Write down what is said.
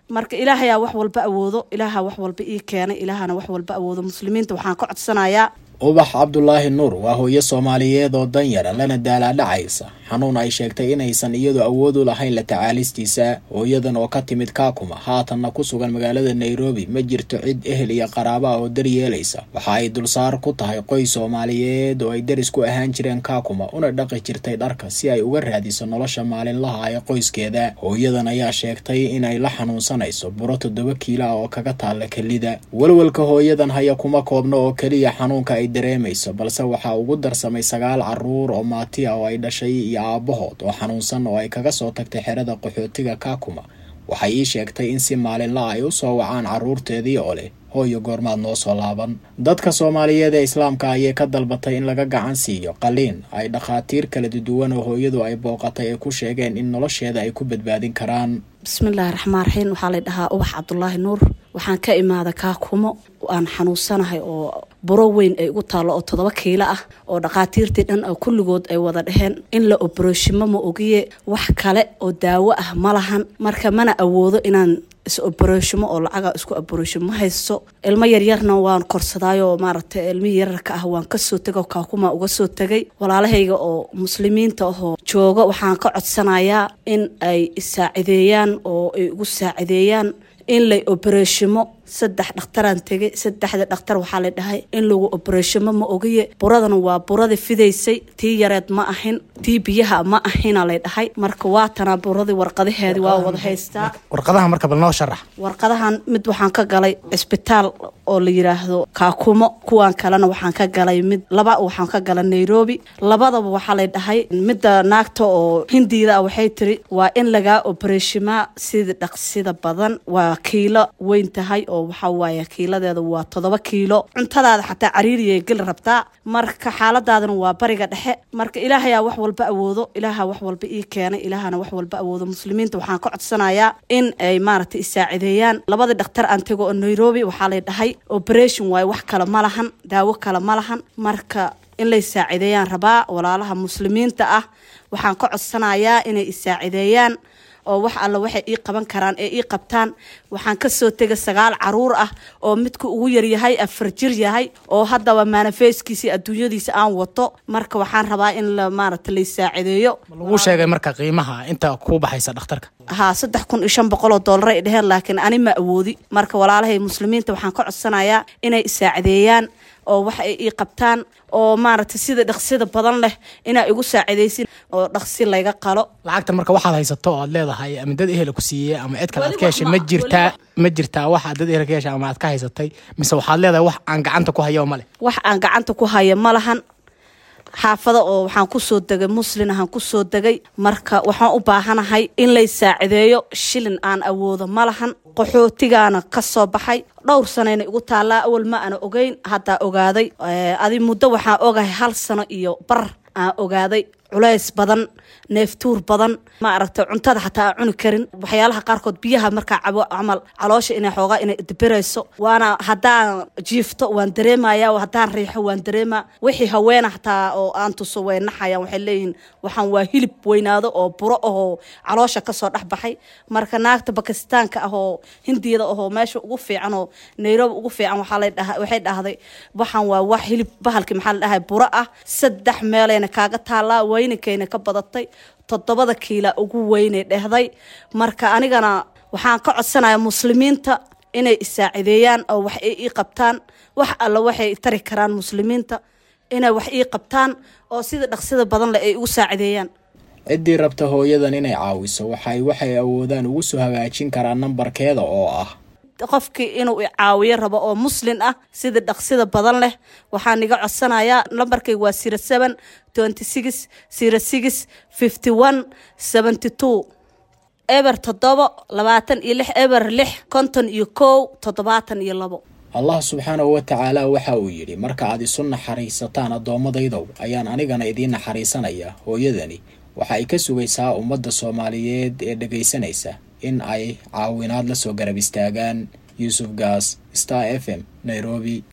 marka ilaahayaa wax walba awoodo ilaaha wax walba ii keenay ilaahana wax walba awoodo muslimiinta waxaan ka codsanayaa ubax cabdulaahi nuur waa hooyo soomaaliyeed oo danyara lana daalaadhacaysa xanuun ay sheegtay inaysan iyadu awood u lahayn la tacaalistiisa hooyadan oo ka timid kaakuma haatanna ku sugan magaalada nairobi ma jirto cid ehel iyo qaraaba ah oo daryeelaysa waxa ay dulsaar ku tahay qoys soomaaliyeed oo ay deris ku ahaan jireen kaakuma una dhaqi jirtay dharka si ay uga raadiso nolosha maalinlaha ee qoyskeeda hooyadan ayaa sheegtay inay la xanuunsanayso buro toddoba kiilo ah oo kaga taalla kelida walwalka hooyadan haya kuma koobno oo keliya xanuunka ay dareemayso balse waxaa ugu darsamay sagaal caruur oo maati ah oo ay dhashay iyo aabahood oo xanuunsan oo ay kaga soo tagtay xerada qaxootiga kaakuma waxay ii sheegtay in si maalinla ay u soo wacaan carruurteedii oo leh hooyo goormaad noo soo laaban dadka soomaaliyeed ee islaamka ayay ka dalbatay in laga gacan siiyo qaliin ay dhakhaatiir kala duwan oo hooyadu ay booqatay ay ku sheegeen in nolosheeda ay ku badbaadin karaan bismillaahi raxmaan raxiim waxaa lay dhahaa ubax cabdulaahi nuur waxaan ka imaada kaakumo aan xanuunsanahay oo buro weyn ay ugu taallo oo toddoba kiilo ah oo dhakhaatiirtii dhan oo kulligood ay wada dheheen in la oborooshimo ma ogiye wax kale oo daawo ah ma lahan marka mana awoodo inaan is oborooshimo oo lacaga isku oborooshimo ma haysto ilmo yaryarna waan korsadaayo maaragtay ilmihii yararka ah waan kasoo tegay kaakuma uga soo tegay walaalahayga oo muslimiinta ahoo jooga waxaan ka codsanayaa in ay isaacideeyaan oo ay ugu saacideeyaan in lay oborooshimo saddex dhakhtaraan tegay saddexda dhakhtar waxaa la dhahay in lagu oborooshimo ma ogiye buradana waa buradii fidaysay tii yareed ma ahin tii biyaha ma ahina lay dhahay marka waatanaa buradii warqadaheedii waa wada haystaa warqadaha marka bal noo sharax warqadahan mid waxaan ka galay cisbitaal oo la yiraahdo kaakumo kuwan kalena waxaan ka galay mid laba waxaan ka galay nairobi labadaba waxaa lay dhahay midda naagta oo hindiida ah waxay tiri waa in lagaa oboroshimaa sida dhaqsida badan waa kiilo weyn tahay oo waxaa waaye kiiladeeda waa toddoba kiilo cuntadaada xataa cariiriyay geli rabtaa marka xaaladaadana waa bariga dhexe marka ilaahayaa wax walba awoodo ilaaha wax walba ii keenay ilaahana wax walba awoodo muslimiinta waxaan ka codsanayaa in ay maaragtay isaacideeyaan labadii dhakhtar aan tego oo nairobi waxaa lay dhahay operation waaye wax kale ma lahan daawo kale ma lahan marka in lay saacideeyaan rabaa walaalaha muslimiinta ah waxaan ka codsanayaa inay isaacideeyaan oo wax alla waxay ii qaban karaan ee ii qabtaan waxaan kasoo tegay sagaal caruur ah oo midka ugu yaryahay afar jir yahay oo haddaba maanafeyskiisi adduunyadiisa aan wato marka waxaan rabaa in la maaragta lay saacideeyo lagu sheegay marka qiimaha inta kuu baxaysa dhakhtarka haa saddex kun iyo shan boqol oo doolar ay dheheen laakiin ani ma awoodi marka walaalahay muslimiinta waxaan ka codsanayaa inay isaacideeyaan oo wax ay ii qabtaan oo maaragtay sida dhaqsida badan leh inaa igu saacidaysin oo dhaqsi layga qalo lacagta marka waxaad haysato oo aad leedahay ama dad ehel ku siiyey ama cid kale aad ka Weli heshay wax ma ma- jirtaa ma jirtaa waxaad dad ehel ka heshay ama aad ka haysatay mise waxaad leedahay wax aan gacanta ku hayo male wax aan gacanta ku haya ma lahan xaafada oo waxaan kusoo degay muslin ahaan kusoo degay marka waxaan u baahanahay in lay saacideeyo shilin aan awoodo ma lahan qaxootigaana ka soo baxay dhowr sanayna igu taallaa awal ma ana ogeyn haddaa ogaaday Eh, adi muddo waxaan ogahay hal sano iyo bar aan ogaaday culays badan neeftuur badan ma aragtay cuntada xataa aan cuni karin waxyaalaha qaarkood biyaha markaa cabo camal caloosha inay xoogaa inay dibirayso waana haddaan jiifto waan dareemaya haddaan riixo waan dareema wixii haweena xataa oo aan tuso way naxayaan waxay leeyihiin waxaan waa hilib weynaado oo buro ahoo caloosha kasoo dhex baxay marka naagta bakistaanka ah oo hindiyada ahoo meesha ugu fiican oo nairobi ugu fiican waxaa lay dhaha- waxay dhahday waxaan waa wax hilib bahalki maxaa la dhahay buro ah saddex meelayna kaaga taallaa weyninkayna ka badatay toddobada kiila ugu weynay dhehday marka anigana waxaan ka codsanaya muslimiinta inay isaacideeyaan oo wax ay ii qabtaan wax alla waxay tari karaan muslimiinta inay wax ii qabtaan oo sida dhaqsida badan leh ay igu saacideeyaan ciddii rabta hooyadan inay caawiso waxay waxay awoodaan ugu soo hagaajin karaan nambarkeeda oo ah qofkii inuu i caawiyo rabo oo muslin ah sida dhaqsida badan leh waxaan iga codsanayaa lambarkayga waa zero seven twenty six zero six fifty one seventy two eber toddobo labaatan iyo lix eber lix konton iyo kow toddobaatan iyo labo allah subxaanahu wa tacaala waxa uu yidhi marka aad isu naxariisataan addoommadaydow ayaan anigana idiin naxariisanaya hooyadani waxa ay ka sugaysaa ummadda soomaaliyeed ee dhegaysanaysa in ay caawinaad la soo garab istaagaan yuusuf gaas star f m nairobi